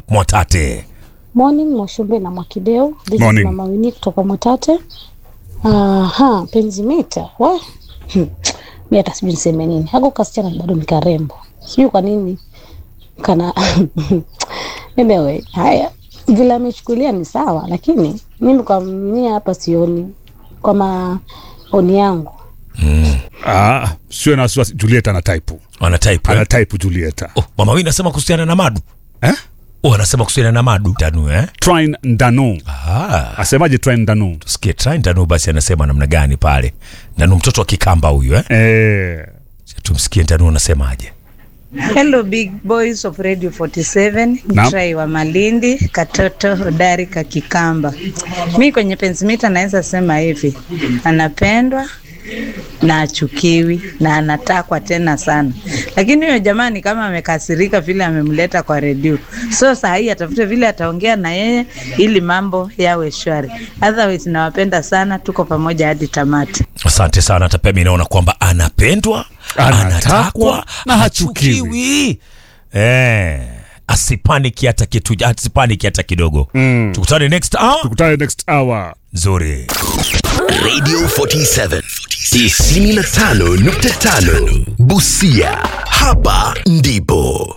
Mwatate. Morning Mwashumbe na Mwakideo. This is Morning. Mama Winnie kutoka Mwatate. Aha, penzi mita. We. Hmm. Mimi hata sijui niseme nini. Hako kasichana bado ni karembo. Sijui kwa nini kana anyway, haya vile amechukulia ni sawa, lakini mimi kwa mimi hapa sioni kwa maoni yangu. Ah, sio na wasiwasi. Julieta ana type. Ana type. Ana Eh? type Julieta. Oh, Mama Wini anasema kuhusiana na madu. Eh? Oh, anasema kuhusiana na madu. Tanu eh? Trine Ndanu. Ah. Asemaje Trine Ndanu? Tusikie Try Ndanu basi anasema namna gani pale. Ndanu mtoto wa Kikamba huyu eh? Eh, Tumsikie Ndanu anasemaje. Hello big boys of Radio 47 Naam. Trai wa Malindi, katoto hodari kakikamba. Mi kwenye pensimita naweza sema hivi, anapendwa na achukiwi na anatakwa tena sana, lakini huyo jamani kama amekasirika vile amemleta kwa redio, so saa hii atafute vile ataongea na yeye ili mambo yawe shwari. Otherwise nawapenda sana, tuko pamoja hadi tamati. Asante sana. Hata pia mimi naona kwamba anapendwa, Anatakwa anatakwa na hachukiwi. hachukiwi. Eh, asipaniki hata kitu, asipaniki hata kidogo. Mm. Tukutane next hour. tukutane next hour. Nzuri. Radio 47 95.5 Busia. Hapa ndipo